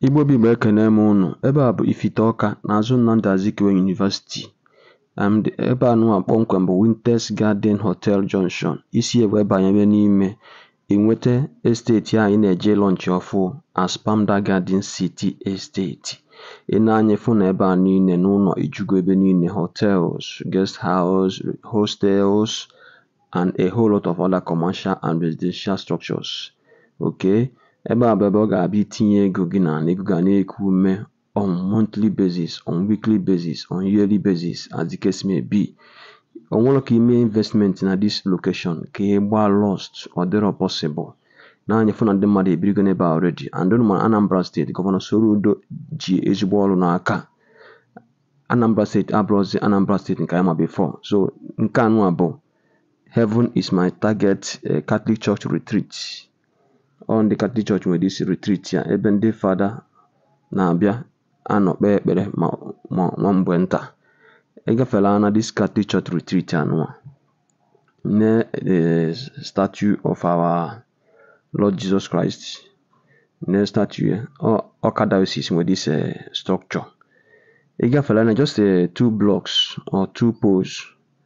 Igbo bụ Igbo ekene m unu. Ebe a bụ Ifite Ọka n'azụ Nnamdi Azikiwe University. um Ebe a nụwa kpọmkwem bụ Winters Garden Hotel Junction. Isi ya wee banyebe n'ime ị nwete estate anyị na-eje lọnchị ọfụ Aspamda Garden City Estate. Ị na-anya ịfụ na ebe a niile n'ụlọ ijugo ebe niile hotels, guest house, hostels and a whole lot of other commercial and residential structures. Okay? Ebe a bụ ebe ọ ga-abịa itinye ego gị n'ala ego ga na-eku ume on monthly basis, on weekly basis, on yearly basis as the case may be. O nwero ka ime investment na this location ka ị gbaa lost ọ dịrọ possible. Na-anya ịfụ na ndị mmadụ ebirigo n'ebe a already and unu ma Anambra State Gọvanọ Soludo ji ezigbo ọrụ n'aka. Anambra State abụrụzi Anambra State nke anyị ma before. So nke anụwa bụ Heaven is my target eh, Catholic Church retreat. Ọ ndị Catholic Church nwere isi retreat ya ebe ndị fada na-abịa anọ kpee ekpere ma ma nwa mgbe nta. Ị gafela na this Catholic Church retreat anụwa ne the statue of our Lord Jesus Christ ne statue ya ọ Ọka Diocese nwere this eh, structure. Ị gafela na just eh, two blocks or two poles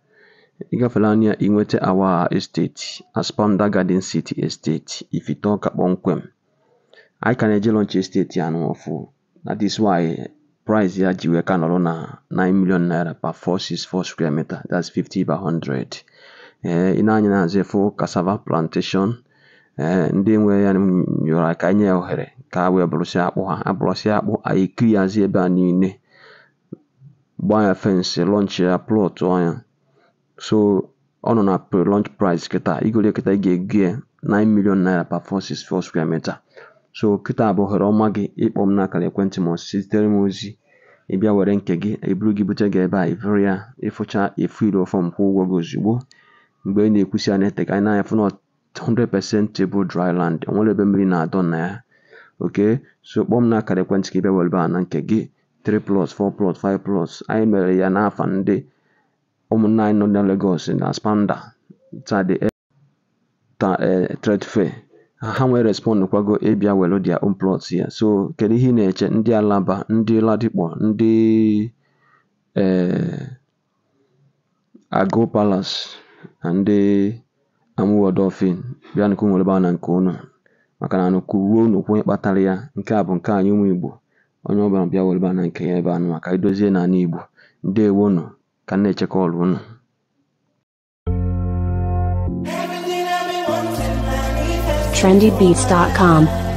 ị gafela anya ị nweta our estate Aspamda Garden City Estate Ifite Ọka kpọmkwem. Anyị ka na-eje launch estate ya anụwa ọfụ. That is why price ya ji wee ka nọrọ na 9 million naira per 464 square meter that's 50 by 100. Ee ị na-anya n'azụ ịfụ cassava plantation ee ndị nwe ya nyụrụ ka anyị nye ya ohere ka ha wee bụrụsịa akpụ ha abụrụsịa akpụ anyị kiriazi ebe a niile gbaa ya fensị launch ya plot ya so ọ nọ na pre-launch price kịta igole kịta ị ga-ego ya 9 million naira per 464 square meter. So kịta bụ ohere ọma gị ịkpọ m n'akara ekwentị ma ọ zitere m ozi ị bịa were nke gị eburu gị bute gị ebe a ịvụrụ ya ịfụcha efill fọm kwụọ ụgwọ gị ozugbo mgbe ị na-ekwusi ya na-ete anyị na-anya fụ na 100% table dry land o nwere ebe mmiri na-adọ na ya okay so kpọọ m n'akara ekwentị ka ị bịa were ebe a na nke gị 3 plots 4 plots 5 plots anyị mere ya n'afa ndị ụmụnne anyị nọ na Lagos na Aspamda tade ta eh, trade fair ha nwee respond kwago ịbịa were their own plots ya so kedu ihe ị na-eche ndị Alaba ndị Ladipo ndị eh, Agụ Palace na ndị Amuwo-Odofin bịanụ ka unu were ebe a na nke unu maka na anụ kwuruo unu kwuo onye kpatara ya nke a bụ nke anyị ụmụ Igbo onye ọbụla bịa were ebe a na nke ya ebe a nụwa ka anyị dozie n'ala Igbo ndewonu ka m na-eche call unu trendybeats.com.